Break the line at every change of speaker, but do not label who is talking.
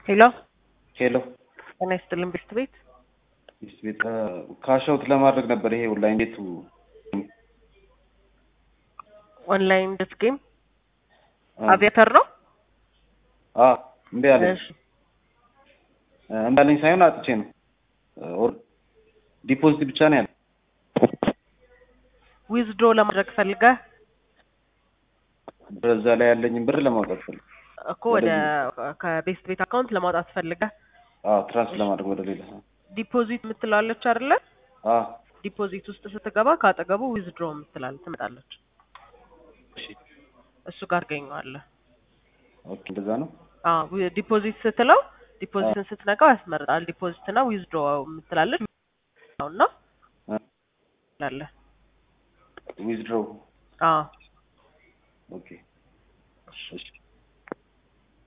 ሄሎ
ሄሎ
ጤና ይስጥልን ቤት ቤት
ሚስት ቤት ካሻውት ለማድረግ ነበር። ይሄ ኦንላይን ቤቱ
ኦንላይን ደስ ጌም አቪያተር ነው።
አ እምቢ አለኝ።
እሺ
እምቢ አለኝ ሳይሆን አጥቼ ነው። ኦር ዲፖዚት ብቻ ነው ያለ።
ዊዝድሮ ለማድረግ ፈልገህ
በዛ ላይ ያለኝን ብር ለማውጣት ፈልግ
እኮ ወደ ከቤስት ቤት አካውንት ለማውጣት ፈልገህ
አ ትራንስ ለማድረግ ወደ ሌላ
ዲፖዚት የምትላለች አይደለ?
አ
ዲፖዚት ውስጥ ስትገባ ካጠገቡ ዊዝድሮ የምትላል ትመጣለች።
እሺ
እሱ ጋር ገኘዋለህ።
ኦኬ እንደዛ ነው።
አዎ ዲፖዚት ስትለው ዲፖዚትን ስትነካው ያስመርጣል። ዲፖዚት እና ዊዝድሮ የምትላለች ነውና
አ
ላለ
ዊዝድሮ
አዎ
ኦኬ እሺ